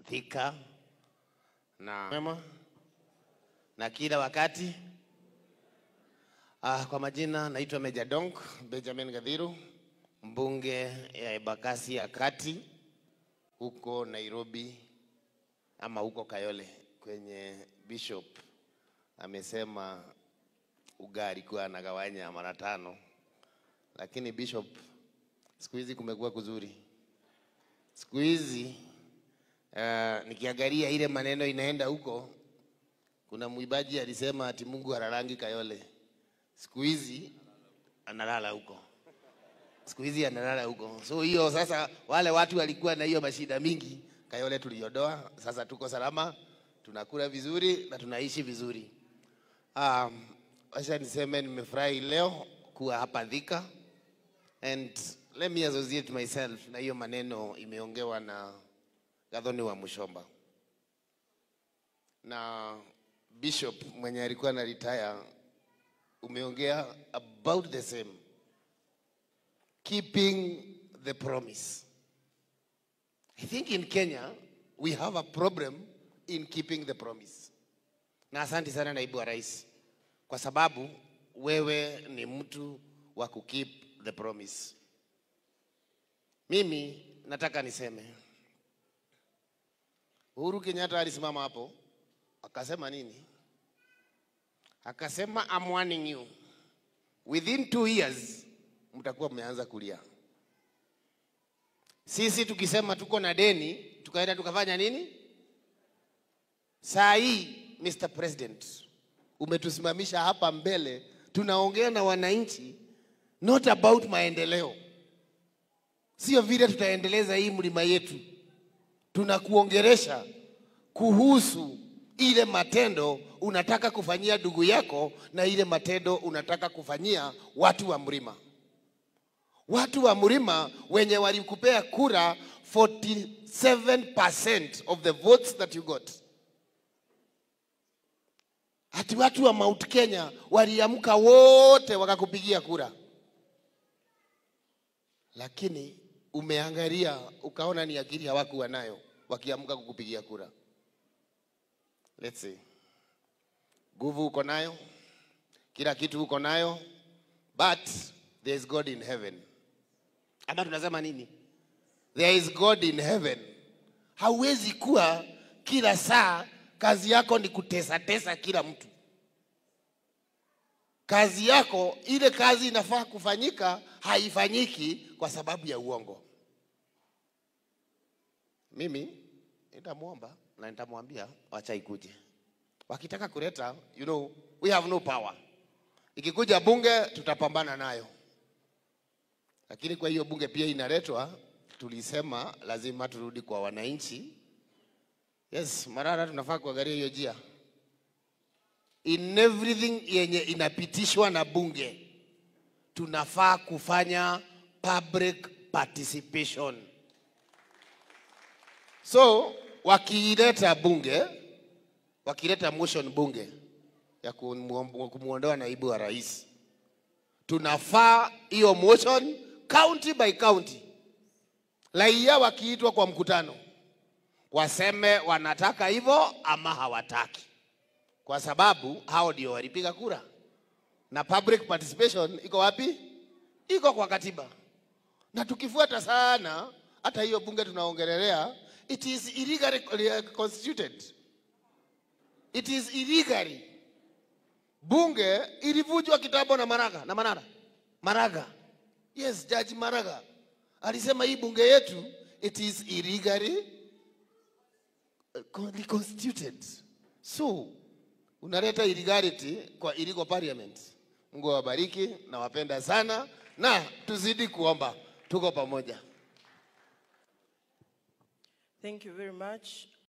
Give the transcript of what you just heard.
Thika na mema na kila wakati. Ah, kwa majina naitwa Meja Donk Benjamin Gadhiru, mbunge ya Embakasi ya Kati huko Nairobi ama huko Kayole kwenye Bishop amesema ugali kuwa anagawanya mara tano, lakini Bishop, siku hizi kumekuwa kuzuri. Siku hizi uh, nikiangalia ile maneno inaenda huko, kuna mwimbaji alisema ati Mungu halalangi Kayole. Siku hizi analala huko, siku hizi analala huko. So hiyo sasa, wale watu walikuwa na hiyo mashida mingi, Kayole tuliondoa. Sasa tuko salama, tunakula vizuri na tunaishi vizuri. Um, acha niseme nimefurahi leo kuwa hapa Thika and let me associate myself na hiyo maneno imeongewa na Gathoni wa Mushomba na Bishop mwenye alikuwa na retire, umeongea about the same, keeping the promise. I think in Kenya we have a problem in keeping the promise. Na asante sana naibu wa rais, kwa sababu wewe ni mtu wa kukeep the promise. Mimi nataka niseme Uhuru Kenyatta alisimama hapo akasema nini? Akasema I'm warning you within two years mtakuwa mmeanza kulia. Sisi tukisema tuko na deni tukaenda tukafanya nini? Saa hii Mr. President, umetusimamisha hapa mbele, tunaongea na wananchi not about maendeleo, sio vile tutaendeleza hii mlima yetu, tunakuongeresha kuhusu ile matendo unataka kufanyia ndugu yako na ile matendo unataka kufanyia watu wa mlima. Watu wa mlima wenye walikupea kura 47% of the votes that you got. Ati watu wa Mount Kenya waliamka wote wakakupigia kura, lakini umeangalia ukaona ni akili hawakuwa nayo wakiamka kukupigia kura. Let's see. Nguvu uko nayo, kila kitu uko nayo, but there is God in heaven. Ama tunasema nini? There is God in heaven. Hauwezi kuwa kila saa kazi yako ni kutesa tesa kila mtu. Kazi yako ile kazi inafaa kufanyika haifanyiki kwa sababu ya uongo. Mimi nitamwomba na nitamwambia wacha ikuje. Wakitaka kuleta, you know, we have no power. Ikikuja bunge tutapambana nayo, lakini kwa hiyo bunge pia inaletwa, tulisema lazima turudi kwa wananchi. Yes, Marara, tunafaa kuangalia hiyo njia in everything yenye inapitishwa na bunge, tunafaa kufanya public participation. So wakileta bunge, wakileta motion bunge ya kumuom- kumwondoa naibu wa rais, tunafaa hiyo motion county by county, raia wakiitwa kwa mkutano waseme wanataka hivyo ama hawataki, kwa sababu hao ndio walipiga kura. Na public participation iko wapi? Iko kwa katiba, na tukifuata sana hata hiyo bunge tunaongelelea, it is illegally constituted. It is illegally. Bunge ilivunjwa kitambo na Maraga na Manara Maraga, yes, Judge Maraga alisema hii bunge yetu it is illegally uh, constituted. So unaleta illegality kwa illegal parliament. Mungu awabariki, nawapenda sana na tuzidi kuomba, tuko pamoja. Thank you very much.